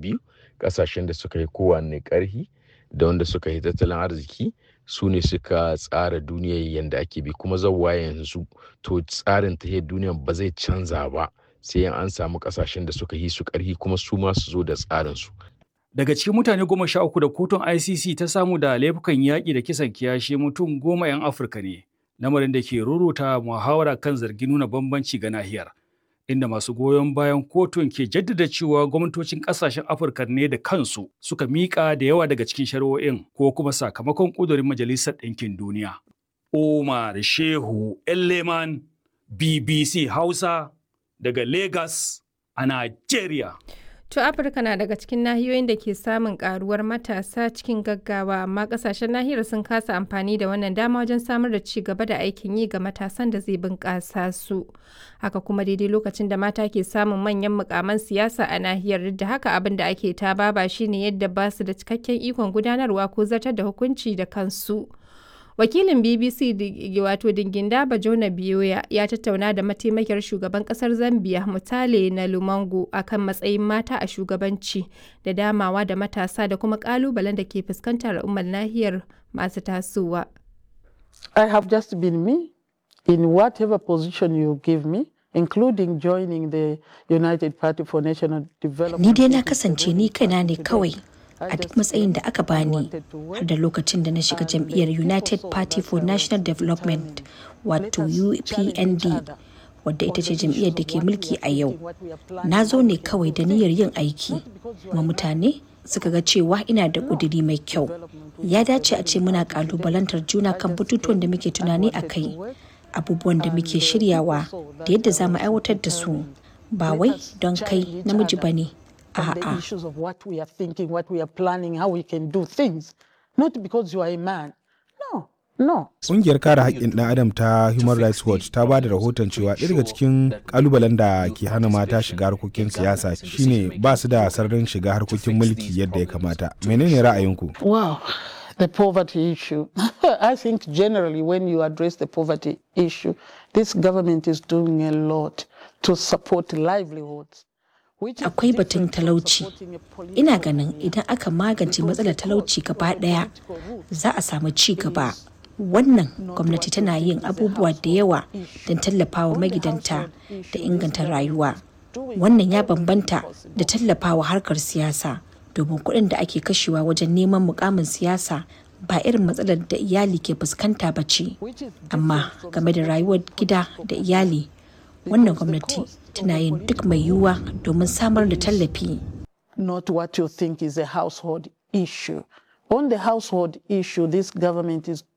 biyu ƙasashen da suka yi kowanne ƙarhi da wanda suka yi tattalin arziki su ne suka tsara duniyar yadda ake bi kuma zauwa yanzu to tsarin ta duniya ba zai canza ba sai an samu ƙasashen da suka yi su ƙarhi kuma su ma su zo da tsarin su Daga cikin mutane goma sha uku da kotun ICC ta samu da laifukan yaƙi da kisan kiyashi mutum goma 'yan Afirka ne, lamarin da ke ruruta muhawara kan zargin nuna bambanci ga nahiyar. Inda masu goyon bayan kotun ke jaddada cewa gwamnatocin ƙasashen Afirka ne da kansu suka miƙa da yawa daga cikin shari'o'in ko kuma sakamakon ƙudurin Majalisar Ɗinkin Duniya. Omar Shehu Elleman, BBC Hausa, daga Lagos a Najeriya. To Afirka na daga cikin nahiyoyin da ke samun karuwar matasa cikin gaggawa amma kasashen nahiyar sun kasa amfani da wannan dama wajen samar da ci gaba da aikin yi ga matasan da zai bunƙasa su. Haka kuma daidai lokacin da mata ke samun manyan mukaman siyasa a nahiyar duk da haka abin da ake ta baba shine yadda ba su da cikakken ikon gudanarwa ko zartar da hukunci da kansu. wakilin bbc wato dinginda bajona biyoya ya tattauna da mataimakiyar shugaban kasar zambia mutale na lumango akan matsayin mata a shugabanci da damawa da matasa da kuma kalubalen da ke fuskantar al'ummar nahiyar masu tasowa i have just been me in whatever position you give me including joining the united party for national development ni dai na kasance ni kaina ne kawai a duk matsayin da aka bani har da lokacin da na shiga jam'iyyar united party for national development wato upnd wadda ita ce jam'iyyar da ke mulki a yau na zo ne kawai da niyyar yin aiki kuma mutane suka ga cewa ina da ƙudiri mai kyau ya dace a ce muna ƙalubalantar juna kan batutuwan da muke tunani a kai abubuwan da muke shiryawa da yadda za mu aiwatar da su ba wai don kai namiji ba ne on the issues of what we are thinking, what we are planning, how we can do things. Not because you are a man. No, no. Ƙungiyar kare haƙƙin ɗan adam ta Human Rights Watch ta ba da rahoton cewa ɗaya daga cikin ƙalubalen da ke hana mata shiga harkokin siyasa shine ba su da sararin shiga harkokin mulki yadda ya kamata. Menene ra'ayinku? Wow. The poverty issue. I think generally when you address the poverty issue, this government is doing a lot to support livelihoods. akwai batun talauci ina ganin idan aka magance matsalar talauci gaba daya za a samu ci gaba wannan gwamnati tana yin abubuwa da yawa don tallafawa magidanta da inganta rayuwa wannan ya bambanta da tallafawa harkar siyasa domin kuɗin da ake kashewa wajen neman mukamin siyasa ba irin matsalar da iyali ke fuskanta ba ce amma game da rayuwar gida da iyali wannan gwamnati tana yin duk mai yiwuwa domin samar da tallafi. Not what you think is a household issue. On the household issue, this government is